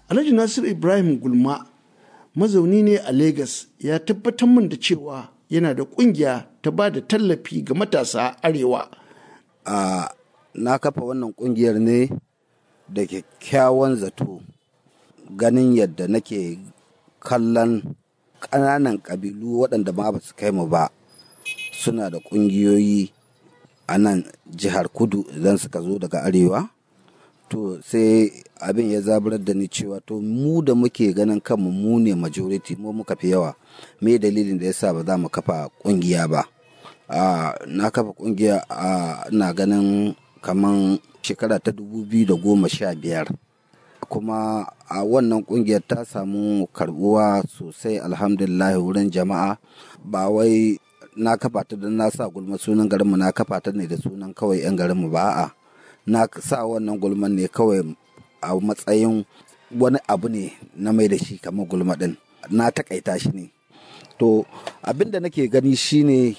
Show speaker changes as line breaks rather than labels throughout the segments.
alhaji nasiru ibrahim gulma mazauni ne a Legas ya tabbatar min da cewa yana da kungiya ta ba da tallafi ga matasa arewa
a na kafa wannan kungiyar ne da kyakkyawan zato ganin yadda nake kallon ƙananan ƙabilu waɗanda ma ba su kai mu ba suna da ƙungiyoyi a nan jihar kudu idan suka zo daga arewa to sai abin ya zaburar da ni cewa to mu da muke ganin kanmu mu ne majority mu muka fi yawa me dalilin da yasa ba za mu kafa ƙungiya ba na kafa ƙungiya na ganin kaman shekara ta dubu biyu da goma sha biyar kuma a wannan kungiyar ta samu karbuwa sosai alhamdulillah wurin jama'a ba wai na kafa ta don na sa gulma sunan garinmu na kafa ta ne da sunan kawai 'yan garinmu ba a na sa wannan gulman ne kawai a matsayin wani abu ne na mai da shi kamar gulma din na takaita shi ne to abin da nake gani shine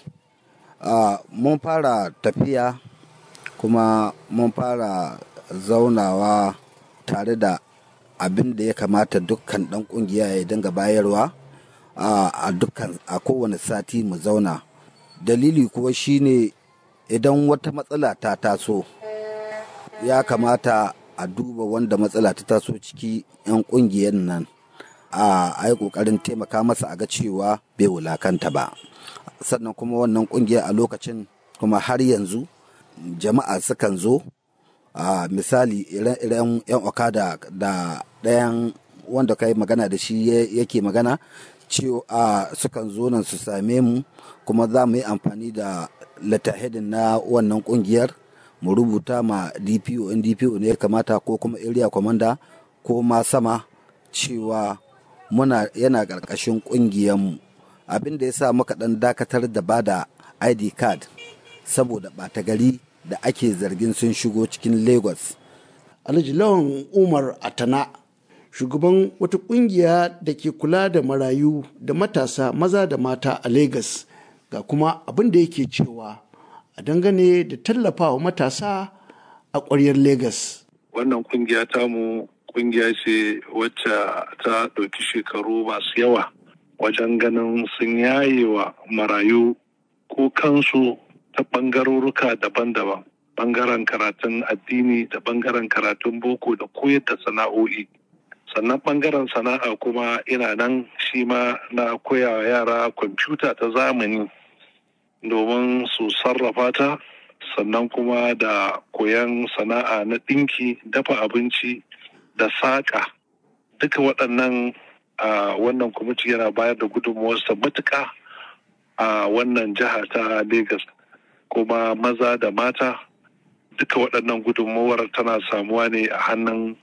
mun fara tafiya kuma mun fara zaunawa tare da abin da ya kamata dukkan dan kungiya ya dinga bayarwa a dukkan a kowane sati mu zauna dalili kuwa shine idan wata matsala ta taso ya kamata a duba wanda matsala ta taso ciki 'yan kungiyar nan a yi kokarin taimaka masa a ga cewa bai wulakanta ba sannan kuma wannan kungiya a lokacin kuma har yanzu jama'a sukan zo a misali iren yan okada da ɗayan wanda ka yi magana da shi yake magana cewa sukan zo nan su same mu kuma za mu yi amfani da letterheading na wannan kungiyar mu rubuta ma dpo in dpo ne ya kamata ko kuma area commander ko ma sama cewa muna yana ƙarƙashin ƙungiyarmu abin da ya sa muka ɗan dakatar da bada id card saboda ɓata gari da ake zargin sun shigo cikin lagos
alhaji lawan umar atana shugaban wata kungiya da ke kula da marayu da matasa maza da mata a lagos ga kuma abin da yake cewa a dangane da tallafawa matasa a ƙwaryar lagos
wannan kungiya tamu kungiya ce wacce ta ɗauki shekaru masu yawa wajen ganin sun yaye wa marayu ko kansu ta ɓangaroruka daban-daban ɓangaren karatun addini da ɓangaren karatun boko da koyar da sana'o'i sannan ɓangaren sana'a kuma ina nan shi ma na koya yara kwamfuta ta zamani domin su sarrafa ta sannan kuma da koyan sana'a na ɗinki dafa abinci da saƙa duka waɗannan a wannan kwamiti yana bayar da gudunmuwarsa matuƙa a wannan jiha ta Legas kuma maza da mata duka waɗannan gudunmuwar tana samuwa ne a hannun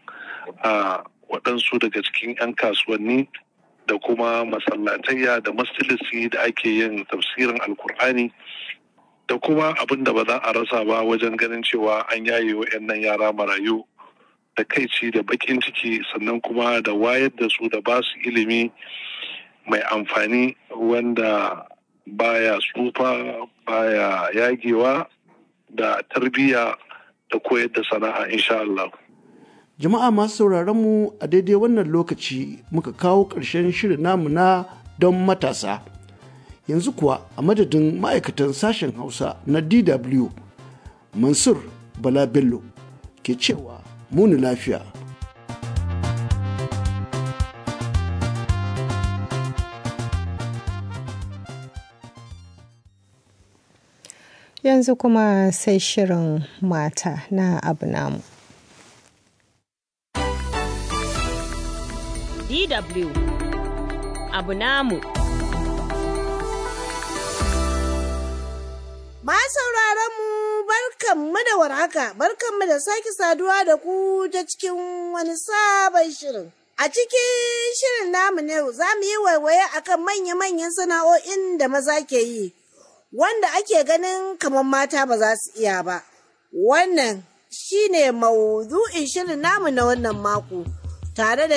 waɗansu daga cikin 'yan kasuwanni da kuma masallatayya da mastilisi da ake yin tafsirin alkur'ani da kuma abin da ba za a rasa ba wajen ganin cewa an yaye wa yara marayu da kaici da bakin ciki sannan kuma da wayar da su da ba su ilimi mai amfani wanda baya tsufa baya yagewa da tarbiyya da koyar da sana'a insha Allah.
Jama'a masu sauraron mu a daidai wannan lokaci muka kawo ƙarshen shirin namu na don matasa. Yanzu kuwa a madadin ma'aikatan sashen Hausa na DW Mansur Bala Bello ke cewa muni lafiya.
Yanzu kuma sai shirin mata na abu namu.
DW abu namu.
Ma sauraron mu barkanmu da warhaka, barkanmu da sake saduwa da ku ta cikin wani sabon shirin. A cikin shirin namu na yau za mu yi waiwaye akan manya-manyan sana'o'in da maza ke yi, wanda ake ganin kamar mata ba za su iya ba. Wannan shi ne maudu'in shirin namu na wannan mako, tare da